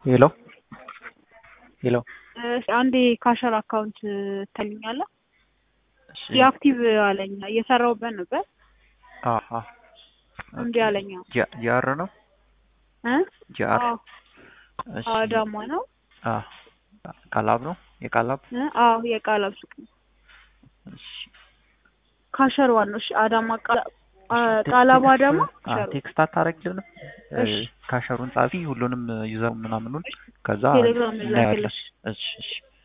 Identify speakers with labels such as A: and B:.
A: ሄሎ ሄሎ
B: አንዴ ካሸር አካውንት ትልኛለህ?
A: እሺ
B: ዲአክቲቭ አለኝ እየሰራሁበት ነበር
A: አሀ
B: እንዲ አለኝ
A: ጃ- ጃር ነው
B: እ
A: ጃር
B: አዎ
A: እሺ
B: አዳማ ነው
A: አ ቃላብ ነው የቃላብ
B: እ አዎ የቃላብ ሱቅ ነው
A: እሺ
B: ካሸር ዋን ነው እሺ አዳማ ቃላ- አ- ቃላብ አዳማ
A: አ
B: ካሸር
A: ቴክስት አታረግልንም
B: እሺ።
A: ካሸሩን ጻፊ ሁሉንም ዩዘር ምናምኑን ከዛ
B: ቴሌግራም
A: እናያለን
B: ላክልሽ
A: እሺ እሺ